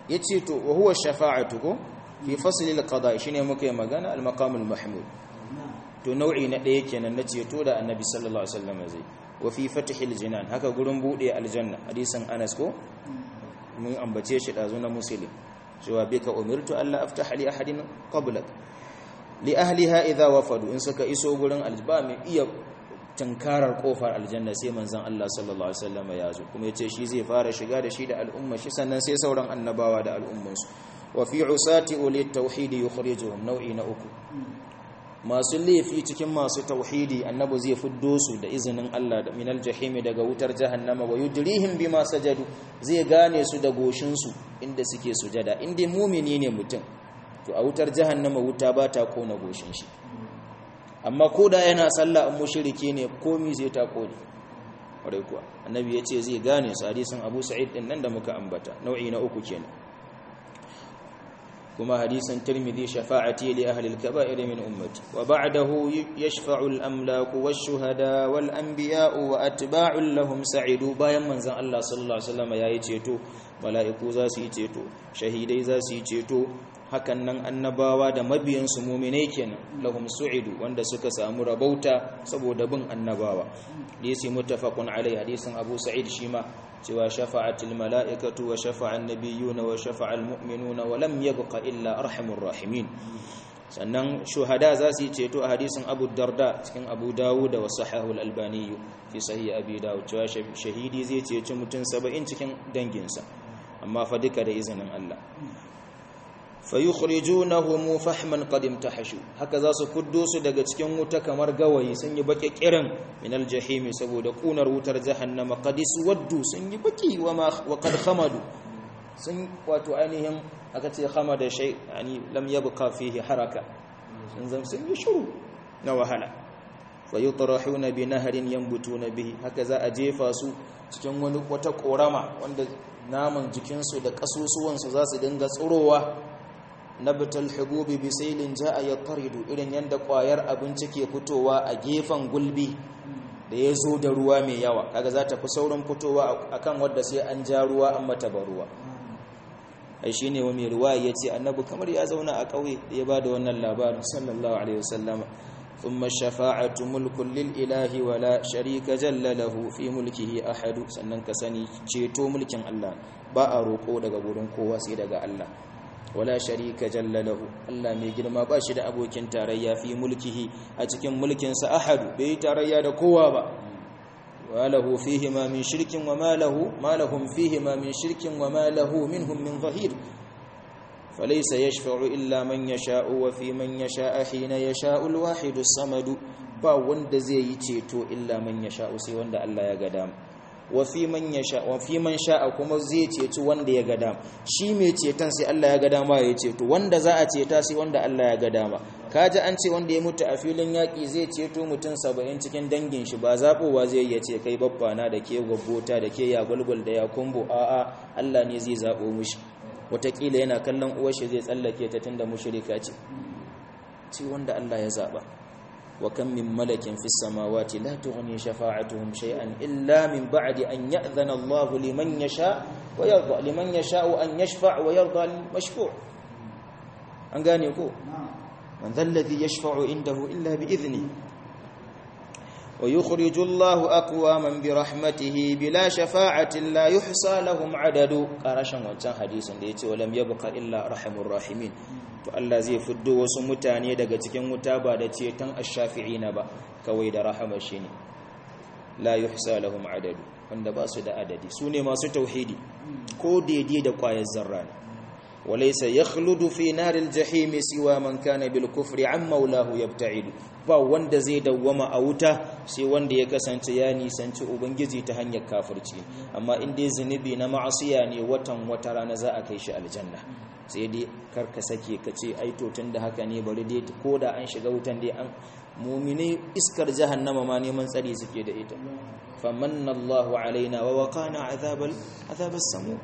yace to wa huwa shafa'atu ko fi fasl al-qada shine muka yi magana al-maqam al-mahmud to nau'i na daya kenan na ceto da annabi sallallahu alaihi wasallam zai wa fi fathil jinan haka gurin bude aljanna hadisin Anas ko mun ambace shi dazu na muslim cewa bika umirtu alla aftaha li ahadin qablak li ahliha idha wafadu in suka iso gurin alba mai iya tunkarar kofar aljanna sai manzon Allah sallallahu alaihi wasallam ya zo kuma yace shi zai fara shiga da shi da al'umma shi sannan sai sauran annabawa da al'ummansu wa fi usati ulit tauhid yukhrijuhum nau'i na uku masu laifi cikin masu tauhidi annabi zai fiddo su da izinin Allah da minal jahimi daga wutar jahannama wa yudrihim bima sajadu zai gane su da goshin su inda suke sujada inda mumini ne mutum to a wutar jahannama wuta ba ta kona goshin shi amma koda yana sallah an mushriki ne komi zai ta kone kwarai kuwa annabi ya ce zai gane su hadisin abu sa'id din nan da muka ambata nau'i na uku kenan kuma hadisin tirmidhi shafa'ati li ahli al-kaba'ir min ummati wa ba'dahu yashfa'u al-amlaku wash-shuhada wal-anbiya'u wa atba'u lahum sa'idu bayan manzon Allah sallallahu alaihi wasallam yayi ceto mala'iku za su yi ceto shahidai za su yi ceto hakan nan annabawa da mabiyansu muminai kenan lahum su'idu wanda suka samu rabauta saboda bin annabawa hadisi muttafaqun alai hadisin Abu Sa'id shima cewa shafa'atul mala'ikatu wa shafa'an nabiyyuna wa shafa'al mu'minuna wa lam yabqa illa arhamur rahimin sannan shuhada za su yi ceto a hadisin Abu Darda cikin Abu Dawud da wasahahu al-Albani fi sahih Abi Dawud cewa shahidi zai ceci mutum 70 cikin danginsa amma fa duka da izinin Allah fayukhrijunahu fahman qad imtahashu haka za su kuddo su daga cikin wuta kamar gawayi sun yi baki kiran min aljahim saboda kunar wutar jahannama qad suwaddu sun yi baki wa ma wa qad khamadu sun wato ainihin aka ce khamada shay yani lam yabqa fihi haraka sun zam sun yi shuru na wahala fayutrahuna bi nahrin yanbutuna bihi haka za a jefa su cikin wani wata korama wanda naman jikinsu da kasusuwansu za su dinga tsurowa nabatal hububi bisailin jaa yattaridu irin yanda kwayar abinci ke fitowa a gefen gulbi da ya zo da ruwa mai yawa kaga za ta fi saurin fitowa akan wadda sai an ja ruwa an mata ruwa ai shine wa mai ruwa ya ce annabi kamar ya zauna a ƙauye da ya bada wannan labarin sallallahu alaihi wasallama ثم الشفاعة ملك للإله ولا شريك جل له في ملكه أحد sannan ka sani ceto mulkin Allah ba a roƙo daga gurin kowa sai daga Allah wala sharika jalla lahu Allah mai girma ba shi da abokin tarayya fi mulkihi a cikin mulkin sa ahadu bai tarayya da kowa ba walahu fihi ma min shirkin wa ma lahu ma lahum fihi ma min shirkin wa ma lahu minhum min zahir فليس يشفع إلا من يشاء وفي من يشاء حين يشاء الواحد الصمد با wanda zai yi ceto illa man yasha sai wanda Allah ya ga dama wa fi man yasha wa fi man sha'a kuma zai ceci wanda ya ga dama shi mai ceton sai Allah ya ga dama ya ceto wanda za a ceta sai wanda Allah ya ga dama kaji an ce wanda ya mutu a filin yaki zai ceto mutum 70 cikin dangin shi ba zabowa zai iya ce kai babbana da ke gwabbota da ke ya gulgul da ya kumbo a'a Allah ne zai zabo mushi watakila yana kallon uwarshi zai tsallake ta tunda mushrika ce ce wanda Allah ya zaba wa kam min malakin fis samawati la tughni shafa'atuhum shay'an illa min ba'di an ya'dhana Allah liman yasha wa yarda liman yasha an yashfa' wa yarda al-mashfu' an gane ko man dhal ladhi yashfa'u indahu illa bi idhni ويخرج الله أقواما برحمته بلا شفاعة لا يحصى لهم عدد قرشن wancan hadisin da yace walam yabqa illa arhamur rahimin to Allah zai fiddo wasu mutane daga cikin wuta ba da ceton ash-shafi'ina ba kawai da rahama shine la yuhsa lahum adadu wanda ba su da adadi sune masu tauhidi ko daidai da kwayar zarra ne وليس يخلد في نار الجحيم سوى من كان بالكفر عن مولاه يبتعد ba wanda zai dawwama a wuta sai wanda ya kasance ya nisanci ubangiji ta hanyar kafirci amma in dai zunubi na ma'asiya ne watan wata rana za a kai shi aljanna sai dai karka sake ka ce ai to tunda haka ne bari dai ko da an shiga wutan dai an mumine iskar jahannama ma neman tsari suke da ita famanna Allahu alaina wa waqana azabal azabas samu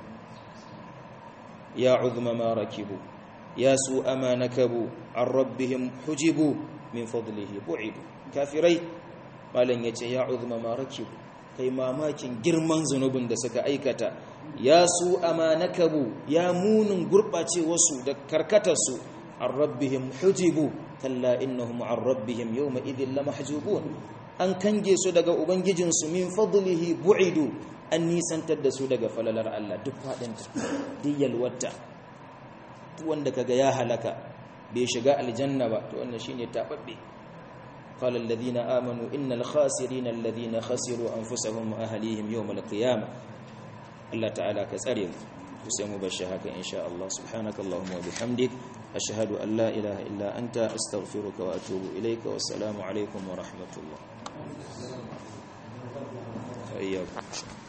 ya uzma ma rakibu ya su ama nakabu an rabbihim hujibu min fadlihi bu'idu kafirai malan yace ya uzma ma rakibu kai mamakin girman zunubin da suka aikata ya su amanakabu ya munin gurɓace wasu da karkatarsu an rabbihim hujibu kalla innahum an rabbihim yawma idhin lamahjubun an kange su daga ubangijinsu min fadlihi bu'idu an nisantar da su daga falalar Allah duk faɗinta diyal wata wanda kaga ya halaka bai shiga aljanna ba to wannan shine tababbe قال الذين آمنوا إن الخاسرين الذين خسروا أنفسهم وأهليهم يوم القيامة الله تعالى كسرهم وسيم بشهك إن شاء الله سبحانك اللهم وبحمدك أشهد أن لا إله إلا أنت أستغفرك وأتوب إليك والسلام عليكم ورحمة الله فإياكم